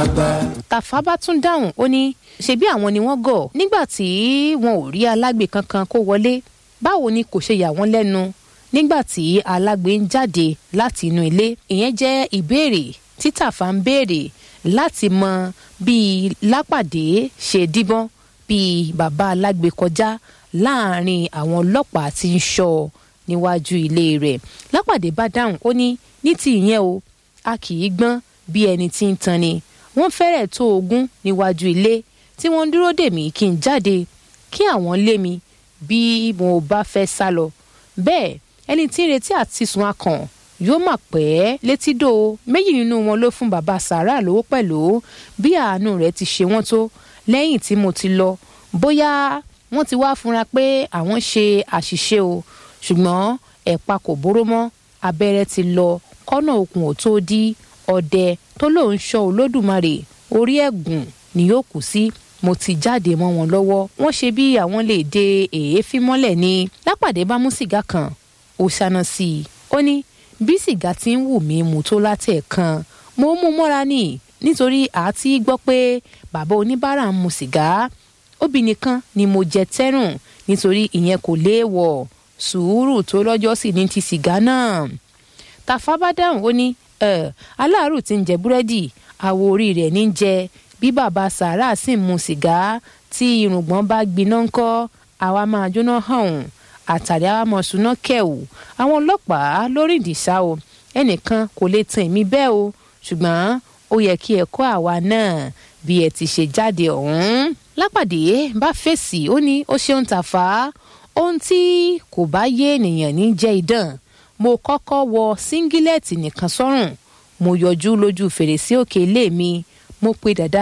àgbà. tàfà bá tún dáhùn ó ní ṣebí àwọn ni wọ́n gọ̀ nígbà tí wọn ò rí alágbe kankan kó wọlé báwo ni kò ṣe yà wọ́n lẹ́nu nígbà tí alágbe ń jáde láti inú ilé ìyẹn jẹ́ ìbéèrè tí tàfà ń béèrè láti mọ bí lápàdé ṣe díbọ́n bí bàbá alágbe kọjá láàrin àwọn ọlọ́pàá tí ń ṣọ́ ọ níwájú ilé rẹ̀ lápàdé bá dáhùn ó ní ní ti ìyẹn o a kì í gbọ́n bí ẹni tí ń tan ni wọ́n fẹ́rẹ̀ tó ogún níwájú ilé tí wọ́n ń dúró dè mí kí n jáde kí àwọn lé mi bí mo bá fẹ́ sá lọ bẹ́ẹ̀ ẹni tí ń retí àti sùn akàn yóò mà pẹ́ létídò méjì nínú wọn ló fún bàbá sàrà lówó pẹ̀lú bí àánú rẹ̀ ti ṣe wọ́n tó lẹ́yìn tí mo ti lọ bóyá wọ́n ti wá fúnra pé àwọn ṣe àṣìṣe o ṣùgbọ́n ẹ̀pa kò bóró mọ́ abẹ́rẹ́ ti lọ kọ́nà okùn ò tó dí ọdẹ tó lóun ṣọ́ olódùmarè orí ẹ̀gùn ni yóò kù sí mo ti jáde mọ́ wọn lọ́wọ́ wọ́n ṣe bí àwọn lè de èéfín mọ́lẹ̀ ni lápàdé bá mú sìgá kan ó ṣáná sí i ó ní bí sìgá ti ń wù mí mu tó látẹ̀ẹ̀kan mo mú mọ́ra ní nítorí àti gbọ́ pé bàbá oníbàárà ń mu sìgá obì nìkan ni mo jẹ tẹ́rùn nítorí ìyẹn kò léèwọ̀ sùúrù tó lọ́jọ́ sì ní ti sìgá náà tàfà bá dáhùn ó ní aláàrù tí ń jẹ búrẹ́dì àwo orí rẹ̀ ní jẹ bí bàbá sàárà sì ń mu sìgá tí irùngbọ̀n bá gbiná ńkọ́ àwa máa jóná hàn àtàrí àwa mọ̀ súná kẹ̀wù àwọn ọlọ́pàá lórí ìdìṣà o ẹnìkan kò lè tan èmi bẹ́ẹ̀ o ṣùgbọ́n ó yẹ kí ẹ kọ́ àwa náà bí ẹ ti ṣe jáde ọ̀hún lápàdé bá fèsì ó ní ó ṣeun tàfà ohun tí kò bá yé ènìyàn ní jẹ́ idán mo kọ́kọ́ wọ síngílẹ̀tì nìkan sọ́rùn mo yọjú lójú fèrèsé òkè ilé mi mo pe dàda